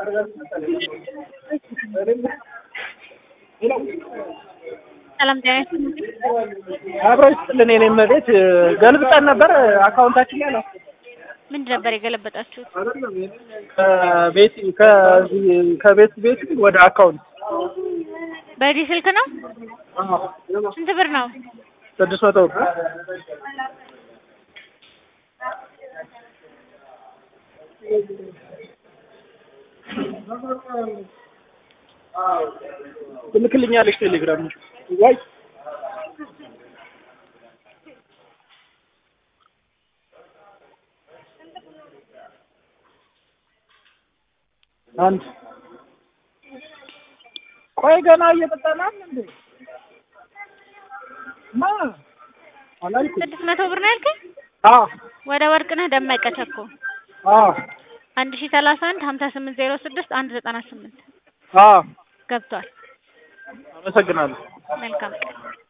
ሰላም ጤና ይስጥልኝ። አብሮ ይስጥልን የኔ እመቤት ገልብጠን ነበር አካውንታችን ላይ ነው ምንድን ነበር የገለበጣችሁት? ከቤት ከዚህ ከቤት ቤት ወደ አካውንት በዚህ ስልክ ነው? ስንት ብር ነው? ስድስት መቶ ብር ትልክልኛለሽ ቴሌግራም ወይ አንድ ቆይ ገና እየጠጣናል እንዴ ማ አላልኩም ስድስት መቶ ብር ነው ያልከኝ? አዎ ወደ ወርቅነህ ደመቀ ቸኮ አዎ አንድ ሺ ሰላሳ አንድ ሀምሳ ስምንት ዜሮ ስድስት አንድ ዘጠና ስምንት አዎ ገብቷል። አመሰግናለሁ መልካም ቀን